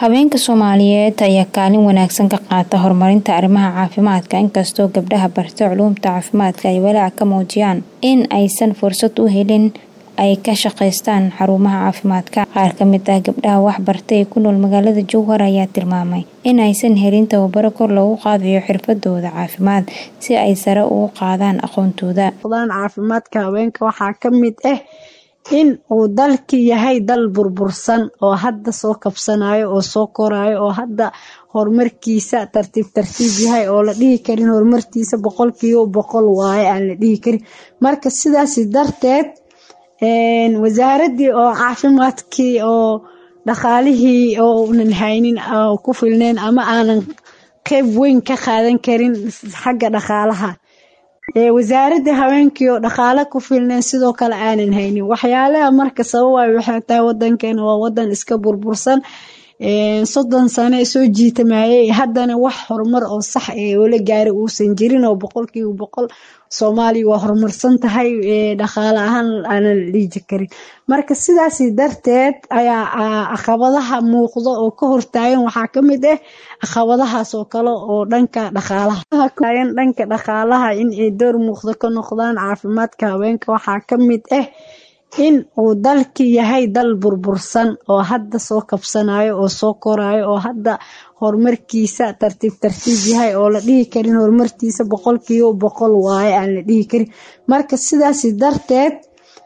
Haweenka Soomaaliyeed ayaa kaalin wanaagsan ka qaata horumarinta arrimaha caafimaadka inkastoo gabdhaha bartay culuumta caafimaadka ay walaac ka muujiyaan in aysan fursad u helin ay ka shaqeystaan xarumaha caafimaadka. Qaar ka mid ah gabdhaha wax bartay ee ku nool magaalada Jowhar ayaa tilmaamay in aysan helin tababaro kor loogu qaadayo xirfadooda caafimaad si ay sare ugu qaadaan aqoontooda. caafimaadka haweenka waxaa ka mid ah in uu dalki yahay dal burbursan oo hadda soo kabsanayo oo soo korayo oo hadda horumarkiisa tartiib tartiib yahay oo la dhihi karin horumartiisa boqolkiiba boqol waaye aan la dhihi karin marka sidaas darteed wasaaradii oo caafimaadkii oo dhaqaalihii oo unan haynin oo ku filneen ama aanan qeyb weyn ka qaadan karin xagga dhaqaalaha wasaaradda haweenkii oo dhaqaale ku filneen sidoo kale aanan haynin waxyaalaha marka sababay waxay tahay wadankeena waa wadan iska burbursan soddon sano soo jiitamayay haddana wax horumar oo sax ee oo la gaaray uusan jirin oo boqolkiiba boqol soomaaliya waa horumarsan tahay dhaqaale ahaan aanan la dhiiji karin marka sidaas darteed ayaa caqabadaha muuqda oo ka hortaagan waxaa ka mid ah caqabadahaas oo kale oo dhanka dhaqaalaha dhanka dhaqaalaha in ay door muuqda ka noqdaan caafimaadka haweenka waxaa ka mid ah in uu dalki yahay dal burbursan oo hadda soo kabsanayo oo soo korayo oo hadda horumarkiisa tartiib tartiib yahay oo la dhihi karin horumartiisa boqolkiiba boqol waaye aan la dhihi karin marka sidaas darteed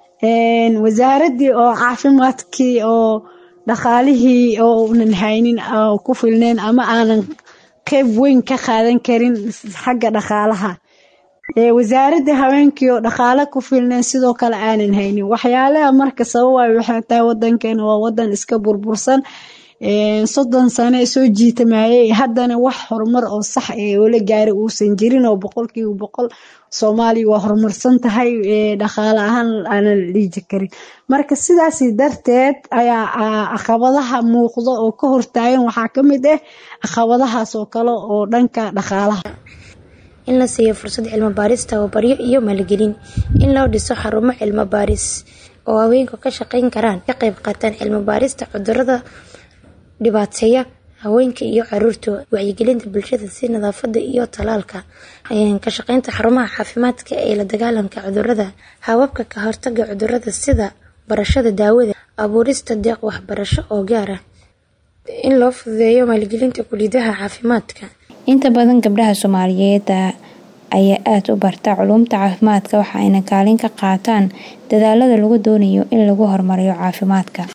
wasaaradii oo caafimaadkii oo dhaqaalihii oo unan haynin oo ku filneen ama aanan qeyb weyn ka qaadan karin xagga dhaqaalaha wasaaradda haweenkii oo dhaqaale ku filneen sidoo kale aanan haynin waxyaalaha marka sababay waxay tahay wadankeena waa wadan iska burbursan soddon sano soo jiitamayay haddana wax horumar oo sax ee oo la gaaray uusan jirin oo boqolkiiba boqol soomaaliya waa horumarsan tahay dhaqaale ahaan aanan la dhiiji karin marka sidaas darteed ayaa caqabadaha muuqda oo ka hortaagan waxaa ka mid ah caqabadahaas oo kale oo dhanka dhaqaalaha in la siiyo fursad cilmi baaris tababaryo iyo maalgelin in loo dhiso xarumo cilmi baaris oo haweenku ka shaqeyn karaan ka qayb qaataan cilmi baarista cudurada dhibaateeya haweenka iyo caruurta wacyigelinta bulshada si nadaafada iyo talaalka ka shaqeynta xarumaha caafimaadka ee la dagaalanka cudurada hababka ka hortaga cudurada sida barashada daawada abuurista deeq waxbarasho oo gaar ah in loo fududeeyo maalgelinta kulidaha caafimaadka inta badan gabdhaha Soomaaliyeed ayaa aad u barta culuumta caafimaadka waxa ayna kaalin ka qaataan dadaalada lagu doonayo in lagu horumariyo caafimaadka